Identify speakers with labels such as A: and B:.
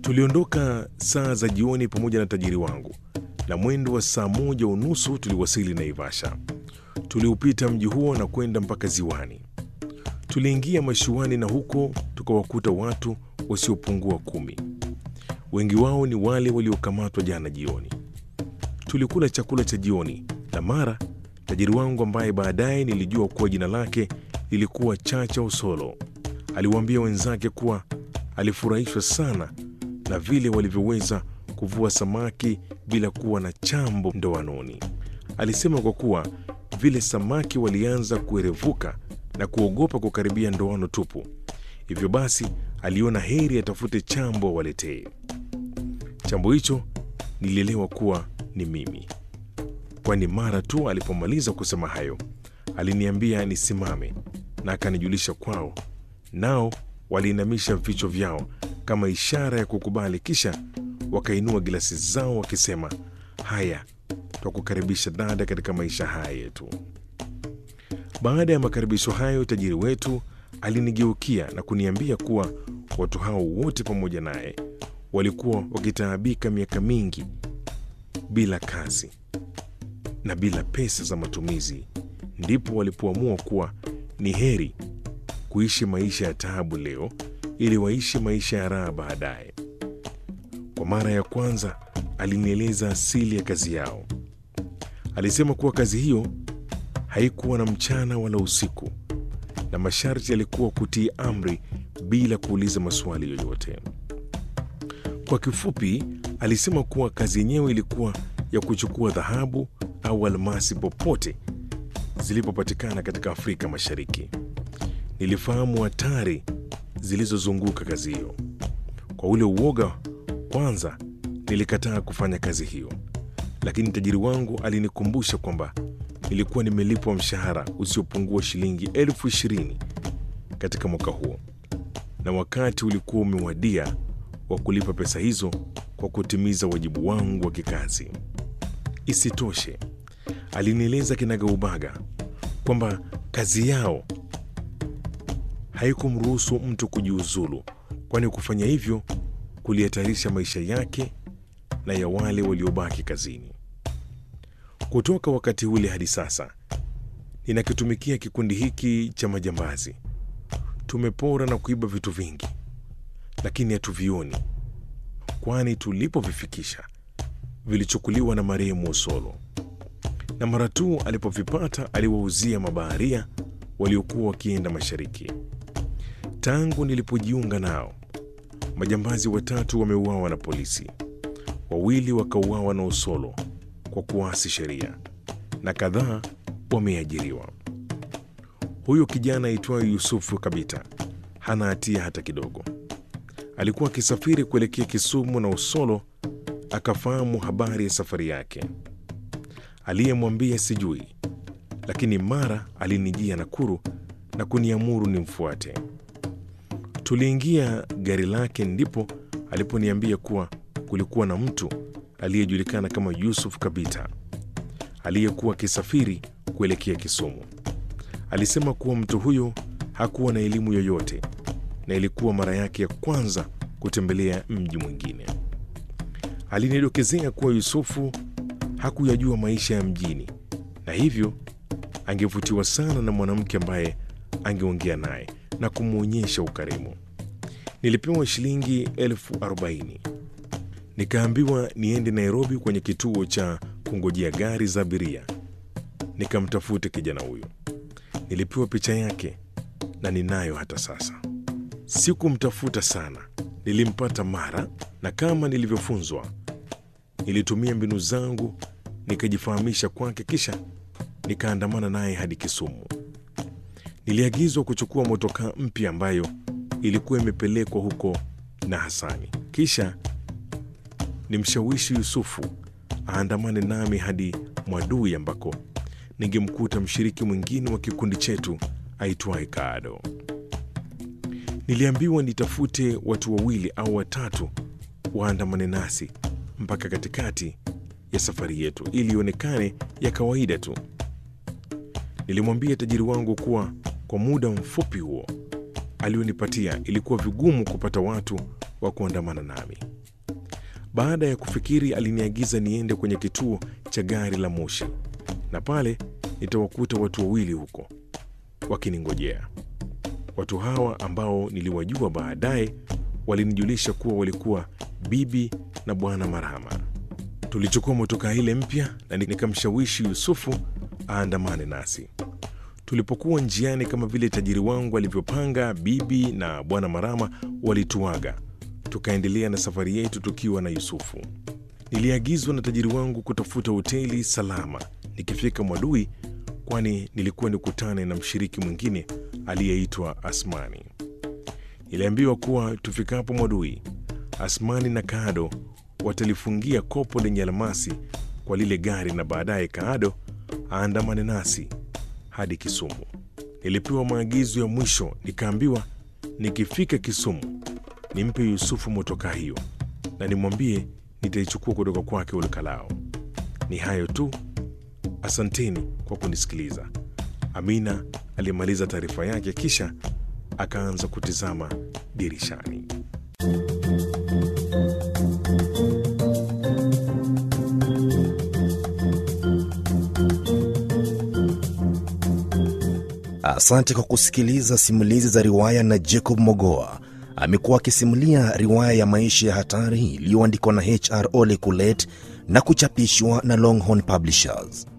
A: Tuliondoka saa za jioni pamoja na tajiri wangu, na mwendo wa saa moja unusu tuliwasili Naivasha. Tuliupita mji huo na kwenda mpaka ziwani. Tuliingia mashuani na huko tukawakuta watu wasiopungua kumi. Wengi wao ni wale waliokamatwa jana jioni. Tulikula chakula cha jioni na mara tajiri wangu ambaye baadaye nilijua kuwa jina lake lilikuwa Chacha Osolo aliwaambia wenzake kuwa alifurahishwa sana na vile walivyoweza kuvua samaki bila kuwa na chambo ndoanoni. Alisema kwa kuwa vile samaki walianza kuerevuka na kuogopa kukaribia ndoano tupu, hivyo basi aliona heri atafute chambo awaletee. Chambo hicho nilielewa kuwa ni mimi, kwani mara tu alipomaliza kusema hayo aliniambia nisimame na akanijulisha kwao, nao waliinamisha vichwa vyao kama ishara ya kukubali, kisha wakainua gilasi zao wakisema, haya, twakukaribisha dada katika maisha haya yetu. Baada ya makaribisho hayo, tajiri wetu alinigeukia na kuniambia kuwa watu hao wote pamoja naye walikuwa wakitaabika miaka mingi bila kazi na bila pesa za matumizi, ndipo walipoamua kuwa ni heri kuishi maisha ya taabu leo ili waishi maisha ya raha baadaye. Kwa mara ya kwanza alinieleza asili ya kazi yao. Alisema kuwa kazi hiyo haikuwa na mchana wala usiku, na masharti yalikuwa kutii amri bila kuuliza maswali yoyote. Kwa kifupi, alisema kuwa kazi yenyewe ilikuwa ya kuchukua dhahabu au almasi popote zilipopatikana katika Afrika Mashariki. Nilifahamu hatari zilizozunguka kazi hiyo. Kwa ule uoga, kwanza nilikataa kufanya kazi hiyo, lakini tajiri wangu alinikumbusha kwamba nilikuwa nimelipwa mshahara usiopungua shilingi elfu ishirini katika mwaka huo, na wakati ulikuwa umewadia wa kulipa pesa hizo kwa kutimiza wajibu wangu wa kikazi. Isitoshe, alinieleza kinagaubaga kwamba kazi yao haikumruhusu mtu kujiuzulu, kwani kufanya hivyo kulihatarisha maisha yake na ya wale waliobaki kazini. Kutoka wakati ule hadi sasa ninakitumikia kikundi hiki cha majambazi. Tumepora na kuiba vitu vingi, lakini hatuvioni, kwani tulipovifikisha vilichukuliwa na marehemu Osolo, na mara tu alipovipata aliwauzia mabaharia waliokuwa wakienda mashariki. Tangu nilipojiunga nao, majambazi watatu wameuawa na polisi, wawili wakauawa na Osolo kwa kuasi sheria na kadhaa wameajiriwa. Huyo kijana aitwayo Yusufu Kabita hana hatia hata kidogo. Alikuwa akisafiri kuelekea Kisumu na Osolo akafahamu habari ya safari yake. Aliyemwambia sijui, lakini mara alinijia Nakuru na kuniamuru nimfuate. Tuliingia gari lake, ndipo aliponiambia kuwa kulikuwa na mtu aliyejulikana kama Yusuf Kabita aliyekuwa akisafiri kuelekea Kisumu. Alisema kuwa mtu huyo hakuwa na elimu yoyote na ilikuwa mara yake ya kwanza kutembelea mji mwingine. Alinidokezea kuwa Yusufu hakuyajua maisha ya mjini na hivyo angevutiwa sana na mwanamke ambaye angeongea naye na kumwonyesha ukarimu. Nilipewa shilingi elfu arobaini nikaambiwa niende Nairobi kwenye kituo cha kungojea gari za abiria nikamtafute kijana huyo. Nilipewa picha yake na ninayo hata sasa. Sikumtafuta sana, nilimpata mara, na kama nilivyofunzwa, nilitumia mbinu zangu nikajifahamisha kwake, kisha nikaandamana naye hadi Kisumu. Niliagizwa kuchukua motokaa mpya ambayo ilikuwa imepelekwa huko na Hasani, kisha nimshawishi Yusufu aandamane nami hadi Mwadui ambako ningemkuta mshiriki mwingine wa kikundi chetu aitwaye Kaado. Niliambiwa nitafute watu wawili au watatu waandamane nasi mpaka katikati ya safari yetu ili ionekane ya kawaida tu. Nilimwambia tajiri wangu kuwa kwa muda mfupi huo alionipatia ilikuwa vigumu kupata watu wa kuandamana nami. Baada ya kufikiri, aliniagiza niende kwenye kituo cha gari la moshi, na pale nitawakuta watu wawili huko wakiningojea. Watu hawa ambao niliwajua baadaye walinijulisha kuwa walikuwa bibi na bwana Marhama. Tulichukua motokaa ile mpya na nikamshawishi Yusufu aandamane nasi. Tulipokuwa njiani, kama vile tajiri wangu alivyopanga, bibi na bwana Marama walituaga, tukaendelea na safari yetu tukiwa na Yusufu. Niliagizwa na tajiri wangu kutafuta hoteli salama nikifika Mwadui, kwani nilikuwa nikutane na mshiriki mwingine aliyeitwa Asmani. Niliambiwa kuwa tufikapo Mwadui, Asmani na Kaado watalifungia kopo lenye almasi kwa lile gari na baadaye Kaado aandamane nasi hadi Kisumu. Nilipewa maagizo ya mwisho, nikaambiwa nikifika Kisumu nimpe Yusufu motokaa hiyo na nimwambie nitaichukua kutoka kwake Ulukalao. Ni hayo tu, asanteni kwa kunisikiliza. Amina alimaliza taarifa yake, kisha akaanza kutizama dirishani.
B: Asante kwa kusikiliza simulizi za riwaya na Jacob Mogoa. Amekuwa akisimulia riwaya ya maisha ya hatari iliyoandikwa na HR Ole Kulet na kuchapishwa na Longhorn Publishers.